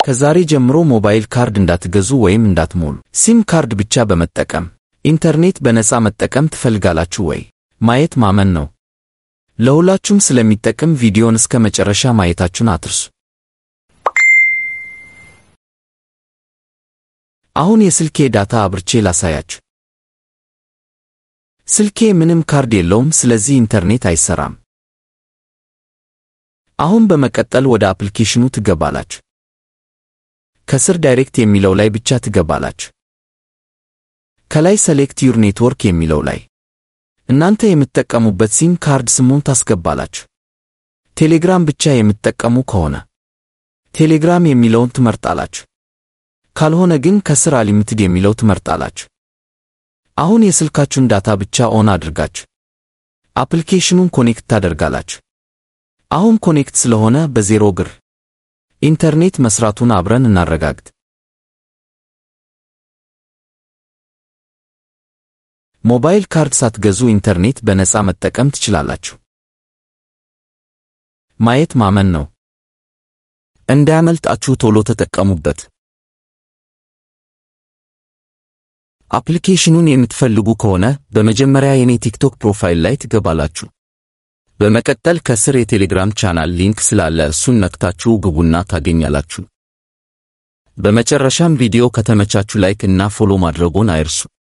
ከዛሬ ጀምሮ ሞባይል ካርድ እንዳትገዙ ወይም እንዳትሞሉ። ሲም ካርድ ብቻ በመጠቀም ኢንተርኔት በነፃ መጠቀም ትፈልጋላችሁ ወይ? ማየት ማመን ነው። ለሁላችሁም ስለሚጠቅም ቪዲዮን እስከ መጨረሻ ማየታችሁን አትርሱ። አሁን የስልኬ ዳታ አብርቼ ላሳያችሁ። ስልኬ ምንም ካርድ የለውም፣ ስለዚህ ኢንተርኔት አይሰራም። አሁን በመቀጠል ወደ አፕሊኬሽኑ ትገባላችሁ። ከስር ዳይሬክት የሚለው ላይ ብቻ ትገባላችሁ። ከላይ ሰሌክት ዩር ኔትወርክ የሚለው ላይ እናንተ የምትጠቀሙበት ሲም ካርድ ስሙን ታስገባላችሁ። ቴሌግራም ብቻ የምትጠቀሙ ከሆነ ቴሌግራም የሚለውን ትመርጣላችሁ። ካልሆነ ግን ከስር አሊሚትድ የሚለው ትመርጣላችሁ። አሁን የስልካችሁን ዳታ ብቻ ኦን አድርጋችሁ አፕሊኬሽኑን ኮኔክት ታደርጋላችሁ። አሁን ኮኔክት ስለሆነ በዜሮ ግር ኢንተርኔት መስራቱን አብረን እናረጋግጥ። ሞባይል ካርድ ሳትገዙ ኢንተርኔት በነፃ መጠቀም ትችላላችሁ። ማየት ማመን ነው። እንዳያመልጣችሁ ቶሎ ተጠቀሙበት። አፕሊኬሽኑን የምትፈልጉ ከሆነ በመጀመሪያ የኔ ቲክቶክ ፕሮፋይል ላይ ትገባላችሁ። በመቀጠል ከስር የቴሌግራም ቻናል ሊንክ ስላለ እሱን ነክታችሁ ግቡና ታገኛላችሁ። በመጨረሻም ቪዲዮ ከተመቻችሁ ላይክ እና ፎሎ ማድረጎን አይርሱ።